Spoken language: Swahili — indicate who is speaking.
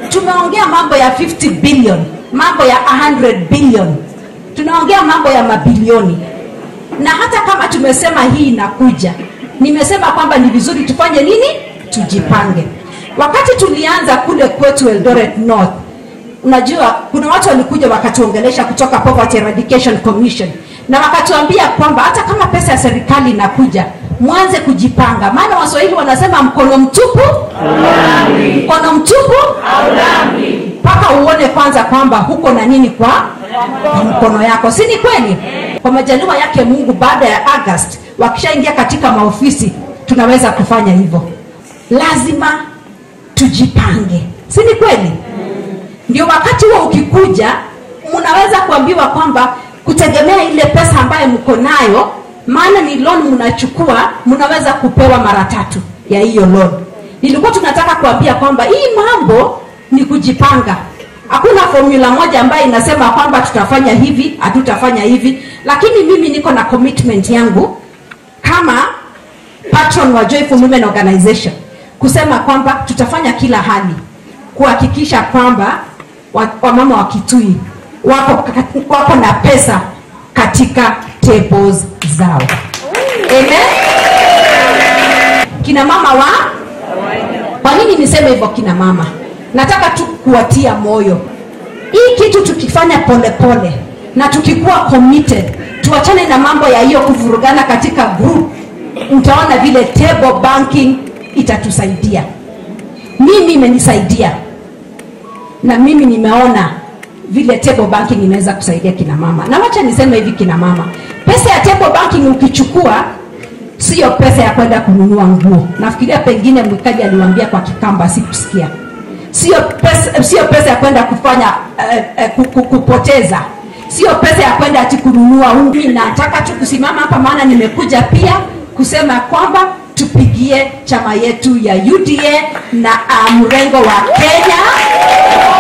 Speaker 1: tumeongea mambo ya 50 billion mambo ya 100 billion tunaongea mambo ya mabilioni na hata kama tumesema hii inakuja nimesema kwamba ni vizuri tufanye nini tujipange wakati tulianza kule kwetu eldoret north unajua kuna watu walikuja wakatuongelesha kutoka poverty eradication commission na wakatuambia kwamba hata kama pesa ya serikali inakuja mwanze kujipanga maana waswahili wanasema mkono mtupu mkono mtupu mpaka uone kwanza kwamba huko na nini kwa kwa mkono yako si ni kweli kwa majaliwa yake mungu baada ya august wakishaingia katika maofisi tunaweza kufanya hivyo lazima tujipange si ni kweli ndio wakati huo ukikuja mnaweza kuambiwa kwamba kutegemea ile pesa ambayo mko nayo maana ni loan mnachukua mnaweza kupewa mara tatu ya hiyo loan nilikuwa tunataka kuambia kwamba hii mambo ni kujipanga hakuna formula moja ambayo inasema kwamba tutafanya hivi hatutafanya hivi lakini mimi niko na commitment yangu kama patron wa joyful women organization kusema kwamba tutafanya kila hali kuhakikisha kwamba wa- wamama wa kitui wako, wako na pesa katika tables zao Amen? kina mama wa kwa nini niseme hivyo kina mama nataka tu kuwatia moyo hii kitu tukifanya polepole pole, na tukikuwa committed tuachane na mambo ya hiyo kuvurugana katika group mtaona vile table banking itatusaidia mimi imenisaidia na mimi nimeona vile table banking inaweza kusaidia kina mama na wacha niseme hivi kina mama pesa ya table banking ukichukua sio pesa ya kwenda kununua nguo nafikiria pengine mwikaji aliwambia kwa kikamba sikusikia sio pesa, sio pesa ya kwenda kufanya uh, uh, ku- kupoteza sio pesa ya kwenda ati kununua ungi nataka tu kusimama hapa maana nimekuja pia kusema kwamba tupigie chama yetu ya uda na uh, mrengo wa kenya